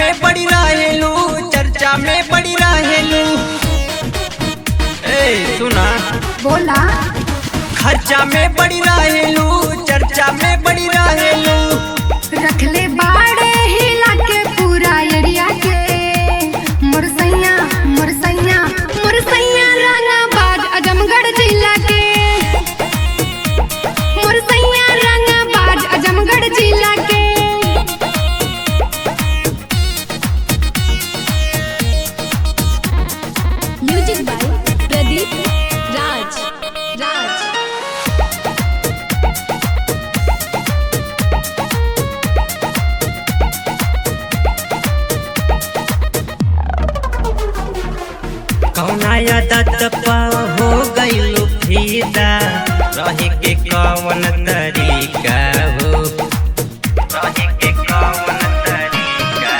में पड़ी रहेलू चर्चा में पड़ी रहेलू ए सुना बोला खर्चा में पड़ी रहेलू चर्चा में पड़ी रहेलू रखले बाड़े हिला के पूरा एरिया के मुरसैया मुरसैया मुरसैया रंगाबाद आजमगढ़ जिला के मुरसैया रंगाबाद आजमगढ़ जिला के म्यूजिक बाय प्रदीप राज राज कौना आदत पा हो गईलू फीदा रहे के कौन तरीका हो रहे के कौन तरीका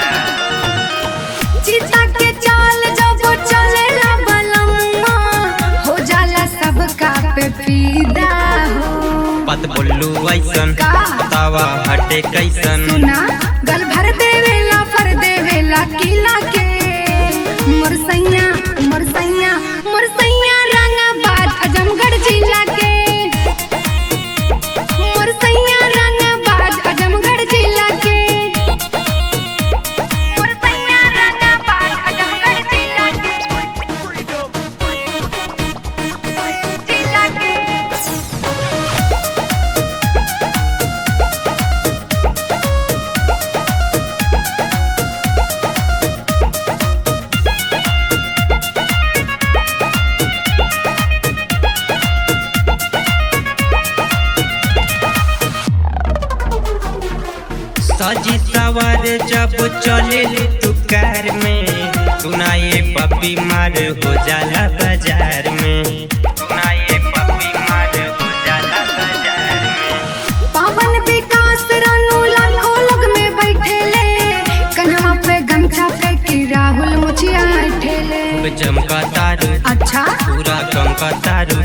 चिता के चाल जब चलेला बलम्मा हो जाला सबका पे फीदा हो पत बोलू ऐसन का? तवा हटे कैसन सुना गल भर देवेला फर देवेला किला के मुरसैया मुरसैया मुरसैया रंगाबाद आजमगढ़ जिला के मुरसैया रंगाबाद आजमगढ़ जिला के मुरसैया रंगाबाद आजमगढ़ जिला के जिला के सजी सवार जब चले तू कार में सुनाए पप्पी मार हो जाला बाजार में सुनाए पप्पी मार हो जाला बाजार में पावन विकास रानू लाखों लोग में बैठेले कन्हवा पे गमछा पे की राहुल मुछिया ठेले चमका तारू अच्छा पूरा कम का तारू